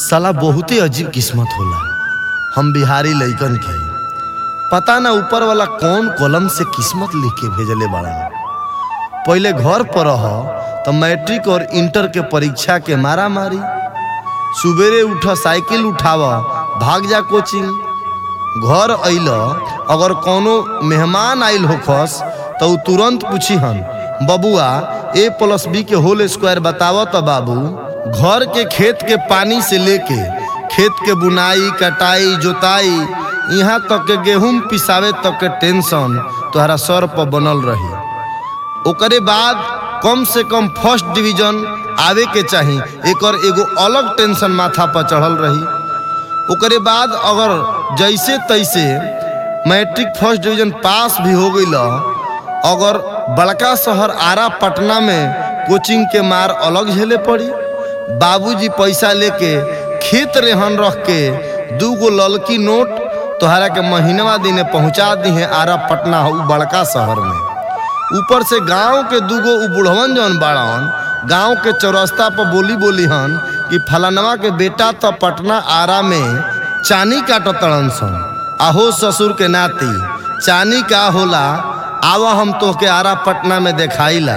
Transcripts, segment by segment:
साला बहुते अजीब किस्मत होला हम बिहारी लइकन के पता ना ऊपर वाला कौन कलम से किस्मत लिख के भेजले बाड़ा पहले घर पर रह तो मैट्रिक और इंटर के परीक्षा के मारा मारी सुबेरे उठ साइकिल उठाव भाग जा कोचिंग घर अइल अगर कोनो मेहमान आइल होखस तो उ तुरंत पूछी हन बबुआ ए प्लस बी के होल स्क्वायर बताव तो बाबू घर के खेत के पानी से लेके खेत के बुनाई कटाई जोताई यहाँ तक के गेहूं पिसावे तक के टेंशन तोहरा सर पर बनल रही ओकरे बाद कम से कम फर्स्ट डिवीजन आवे के चाही एकर एगो अलग टेंशन माथा पर चढ़ल रही ओकरे बाद अगर जैसे तैसे मैट्रिक फर्स्ट डिवीजन पास भी हो गई अगर बड़का शहर आरा पटना में कोचिंग के मार अलग झेले पड़ी बाबूजी पैसा लेके खेत रेहन रख के दू गो ललकी नोट तोहरा के महीनवा दिने पहुंचा दी है आरा पटना उ बड़का शहर में ऊपर से गांव के दूगो उ बुढ़वन जौन बाड़न गांव के चौरस्ता पर बोली बोली हन कि फलानवा के बेटा तो पटना आरा में चानी काटतड़न सन आहो ससुर के नाती चानी का होला आवा हम तोहके आरा पटना में देखाइला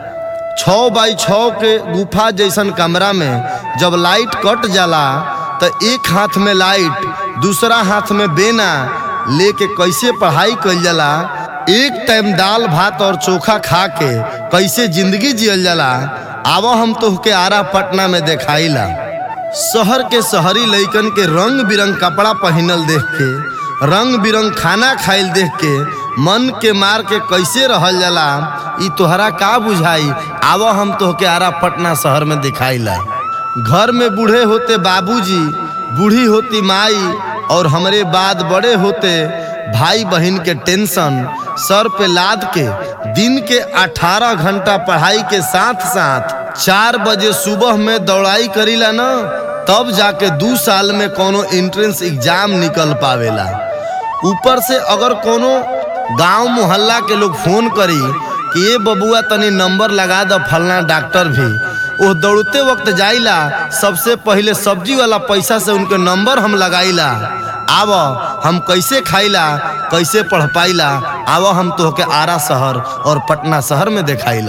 छः बाई छः के गुफा जैसन कमरा में जब लाइट कट जाला तो एक हाथ में लाइट दूसरा हाथ में बेना लेके कैसे पढ़ाई कइल जाला एक टाइम दाल भात और चोखा खा के कैसे जिंदगी जियल जाला आवा हम तोहके आरा पटना में देखाइला शहर के शहरी लइकन के रंग बिरंग कपड़ा पहनल देख के रंग बिरंग खाना खाइल देख के मन के मार के कैसे रहल जाला ई तोहरा का बुझाई आवा हम तोहके आरा पटना शहर में दिखाइला घर में बूढ़े होते बाबूजी बूढ़ी होती माई और हमरे बाद बड़े होते भाई बहन के टेंशन सर पे लाद के दिन के 18 घंटा पढ़ाई के साथ साथ चार बजे सुबह में दौड़ाई करीला ना तब जाके दू साल में कोनो एंट्रेंस एग्जाम निकल पावेला ऊपर से अगर कोनो गांव मोहल्ला के लोग फोन करी कि ये बबुआ तनी नंबर लगा द फलना डॉक्टर भी वो दौड़ते वक्त जाइला सबसे पहले सब्जी वाला पैसा से उनके नंबर हम लगाइला आव हम कैसे खाइला कैसे पढ़ पाइला आव हम तोहके आरा शहर और पटना शहर में देखाइला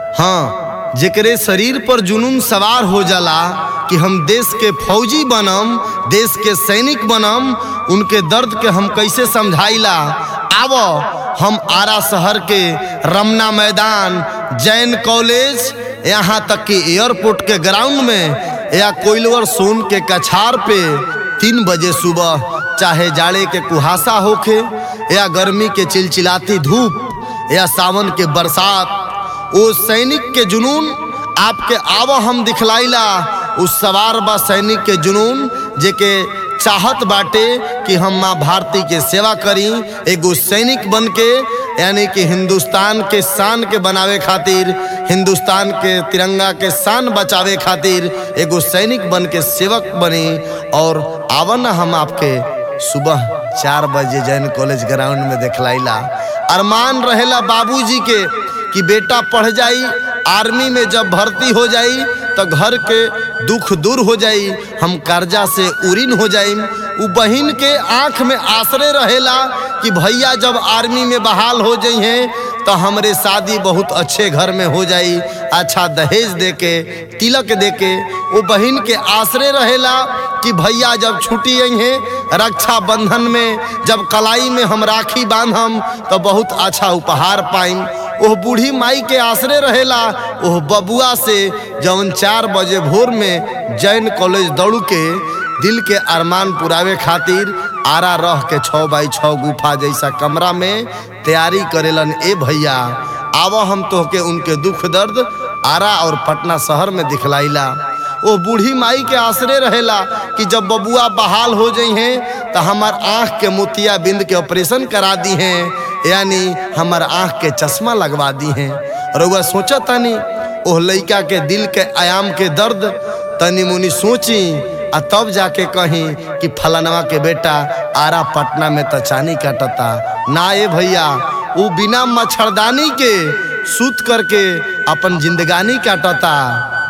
हाँ जेकरे शरीर पर जुनून सवार हो जाला कि हम देश के फौजी बनम देश के सैनिक बनम उनके दर्द के हम कैसे समझाइला आव हम आरा शहर के रमना मैदान जैन कॉलेज यहाँ तक कि एयरपोर्ट के ग्राउंड में या कोइलवर सोन के कछार पे तीन बजे सुबह चाहे जाड़े के कुहासा होखे या गर्मी के चिलचिलाती धूप या सावन के बरसात ओ सैनिक के जुनून आपके आव हम दिखलाइला उस सवार बा सैनिक के जुनून जेके चाहत बाटे कि हम माँ भारती के सेवा करी एगो सैनिक बन के यानी कि हिंदुस्तान के शान के बनावे खातिर हिंदुस्तान के तिरंगा के शान बचावे खातिर एगो सैनिक बन के सेवक बनी और आवन हम आपके सुबह चार बजे जैन कॉलेज ग्राउंड में देखलाइला अरमान रहेला बाबूजी के कि बेटा पढ़ जाई आर्मी में जब भर्ती हो जाई तो घर के दुख दूर हो जाई हम कर्जा से उरीन हो जाई उ बहिन के आंख में आसरे रहेला कि भैया जब आर्मी में बहाल हो जाई हैं तो हमरे शादी बहुत अच्छे घर में हो जाई अच्छा दहेज दे के तिलक दे के वो बहिन के आसरे रहेला कि भैया जब छुट्टी आई हैं रक्षा बंधन में जब कलाई में हम राखी बांधम तो बहुत अच्छा उपहार पाइम ओह बूढ़ी माई के आसरे रहेला ओह बबुआ से जौन चार बजे भोर में जैन कॉलेज दौड़ के दिल के अरमान पुरावे खातिर आरा रह के छः बाई छः गुफा जैसा कमरा में तैयारी करेलन ए भैया आव हम तोहके उनके दुख दर्द आरा और पटना शहर में दिखलाइला वो बूढ़ी माई के आसरे रहेला कि जब बबुआ बहाल हो जाइ हैं तो हमार आँख के मोतिया बिंद के ऑपरेशन करा दी हैं यानी हमार आँख के चश्मा लगवा दी हैं और वह सोचा तनी ओह लइका के दिल के आयाम के दर्द तनी मुनी सोची आ तब जाके कहीं कि फलानवा के बेटा आरा पटना में तचानी काटता ना ए भैया वो बिना मच्छरदानी के सूत करके अपन जिंदगानी काटता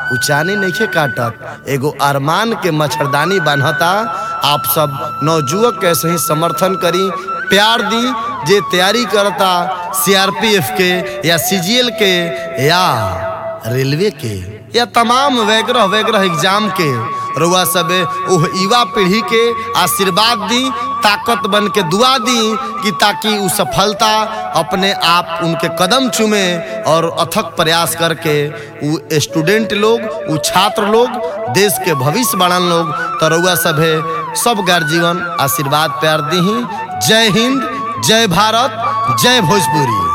उ चानी नइखे काटत एगो अरमान के मच्छरदानी बान्हता आप सब नवजुवक के ऐसे ही समर्थन करी प्यार दी जे तैयारी करता सीआरपीएफ के या सीजीएल के या रेलवे के या तमाम वैग्रह वैग्रह एग्जाम के रउआ सबे ओह युवा पीढ़ी के आशीर्वाद दी ताकत बन के दुआ दी कि ताकि उ सफलता अपने आप उनके कदम चूमे और अथक प्रयास करके उ स्टूडेंट लोग उ छात्र लोग देश के भविष्य बढ़न लोग तो रउआ सभे सब गार्जीवन आशीर्वाद प्यार दी जय हिंद जय भारत जय भोजपुरी